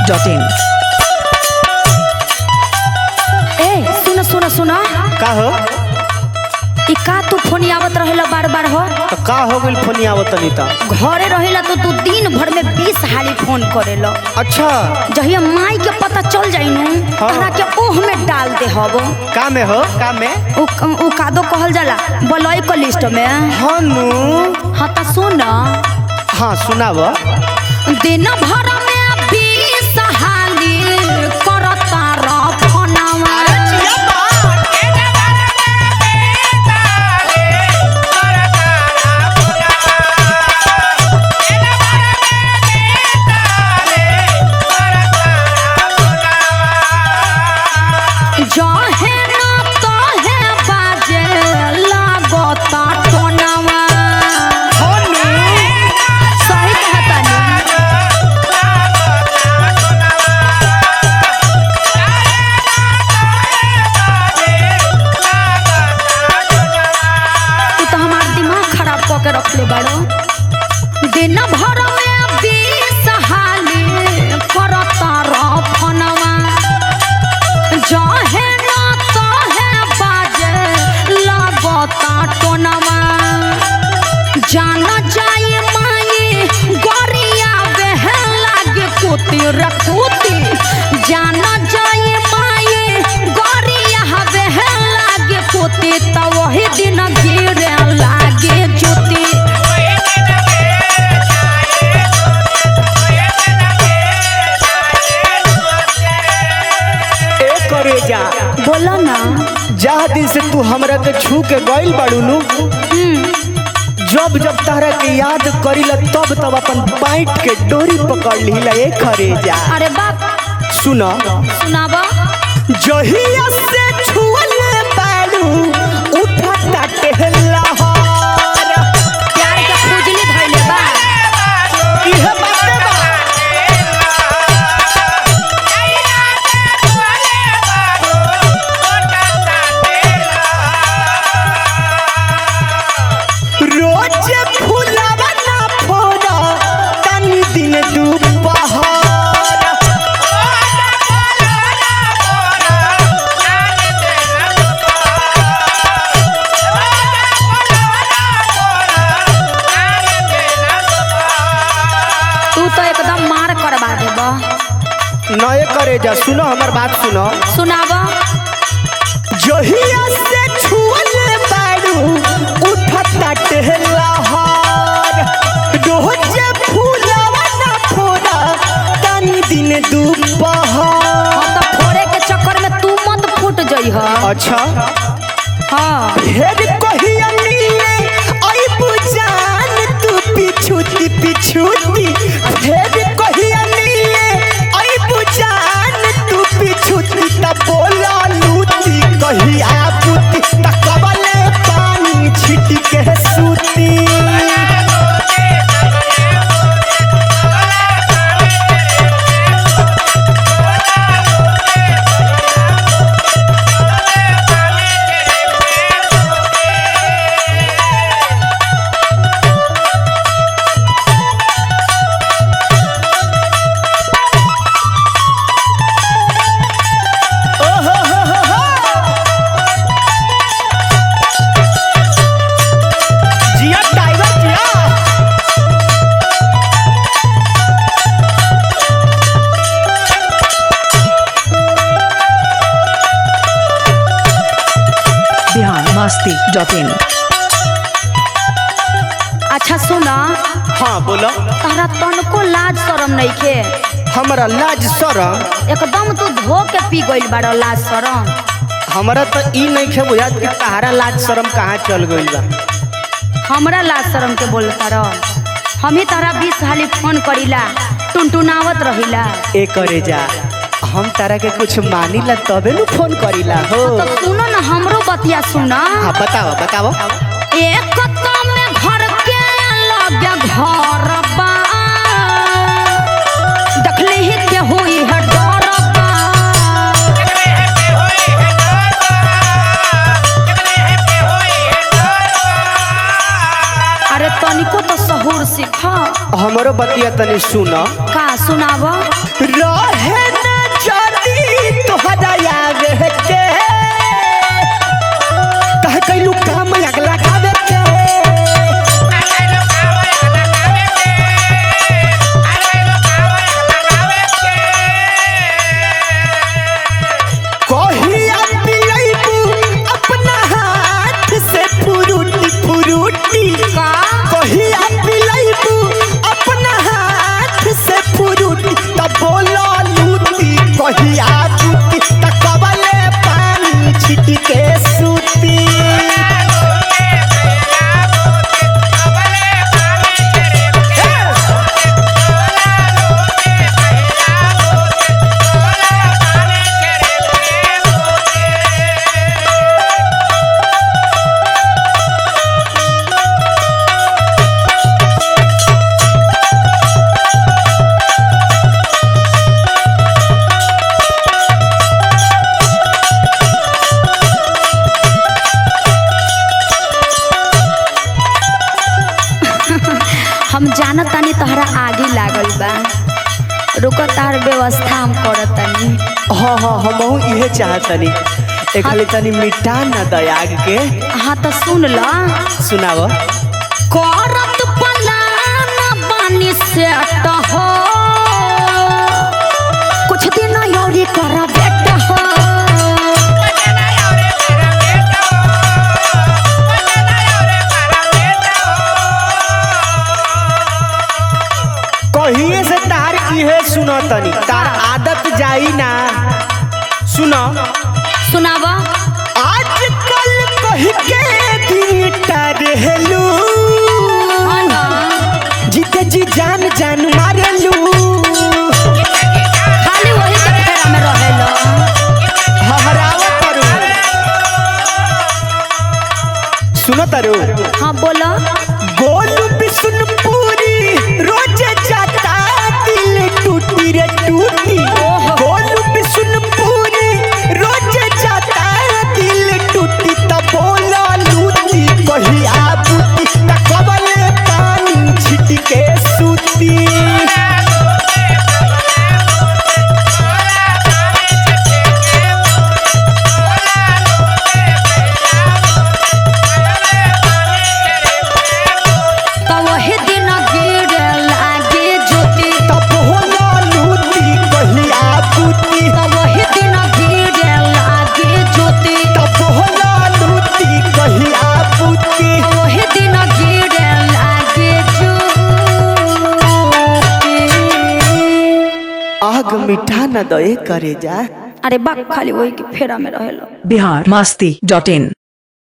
masti.in ए सुन सुन सुन का हो ई का तू फोन आवत रहेला बार बार हो तो का हो गइल फोनिया आवतनी त घरे रहेला तो तू दिन भर में बीस हाली फोन करेला अच्छा जहिया माई के पता चल जाई नु हाँ। तहरा के ओह में डाल दे हब का में हो का में उ उ कादो कहल जाला बलई के लिस्ट में हनु हाँ त सुन हाँ सुनाव दिन भर में बीस हाली करता र फोनवा जहे न तहे बाजे लागता टोनवा हनु सही कहतानी तू तो हमार दिमाग खराब कऽ के रखले बाड़ो दिन भर में बीस हाली करता र फोनवा जहे न तहे बाजे लागता टोनवा जान जाई माई गोरिया बहे लागे कुती रखूती जान जाई माई गोरिया बहे लागे कुती त वही दिन गिरे लागे जुती ए करे जा बोलो ना जा दिन से तू हमरा के छू के गइल बाड़ू नु जब जब तारा के याद करीला तब तब अपन पाइट के डोरी पकड़ लीला ए करे जा अरे बाप सुना सुनाबा जहिया से छुअले बाड़ू उठता टेहलाहर प्यार के खुजली धइले बा इहे बाते बा रोज फुलावा ना फोड़ा तनी दिन दुपहर तू तो एकदम मार करवा देबा नए करे जा सुनो हमर बात सुनो सुनाबा जहिया से छुअले बाड़ू उठता टेहलाहर रोज फुलावा ना फोड़ा तनी दिन दुपहर हम तो फोड़े के चक्कर में तू मत फूट जइह अच्छा हाँ फिर कहिया मिले आई बुझान तू पिछुती पिछुती फिर कहिया मिले आई बुझान तू पिछुती त बोला लूती कहिया पुती त कबले पानी छिटी के सूती ओहो हो हो हो जिया टाइगर जिया बिहार masti.in अच्छा सुना हाँ बोलो तारा तनको लाज शरम नइखे हमरा लाज शरम एकदम तू धो के पी गइल बाड़ लाज शरम हमरा तो ई नहीं खे बुझात कि तहारा लाज शरम कहाँ चल गइल बा हमरा लाज शरम के बोलता रह हम ही तारा बीस हाली फोन करीला टुनटुनावत रहिला ए करे जा हम तारा के कुछ मानिला तबे नु फोन करीला हो तो सुनो ना हमरो बतिया सुना हाँ बताओ बताओ एक तो में घर के लगे घर बा देखली ही के हुई है डर बा अरे तनिको तो सहूर सीखा हमरो बतिया तनी सुन का सुनाब रहे कहिया बुती त कबले पानी छिटी के सूती हम जानत तानी तोहरा आगे लागल बा रुक तार व्यवस्था हम करत तानी हाँ हाँ हमहू इहे चाहतनी ए खाली तनी मिटा न दयाग के हाँ तो सुन ल सुनाव करत पलान बानी सेट हो कुछ दिन यौरी कर बेट हो कहिए से तार इहे सुनतनी तार आदत जाई ना सुनो सुनावा आजकल कह के दिनटा रहलू हाँ ना जीते जी जान जान मारलू खाली वही के फेरा में रहेलो हहराव करू सुनो तारू हाँ बोलो गोलू बिशुनपुरी रोज जाता दिल टूटी रे टूटी गोलू बिशुनपुरी रोज जाता दिल टूटी त बोला लूटी कहिया बूटी त कबले पानी छिट के सूती तो वही दिन गिरे लागे ज्योति त बोला लूटी कहिया बूटी तो वही दिन गिरे लागे ज्योति त बोला लूटी कहिया बूटी तो वही दिन गिरे लागे ज्योति आग मिठा न दए करे जा अरे बाप खाली वही के फेरा में रहेलो बिहार मस्ती डॉट इन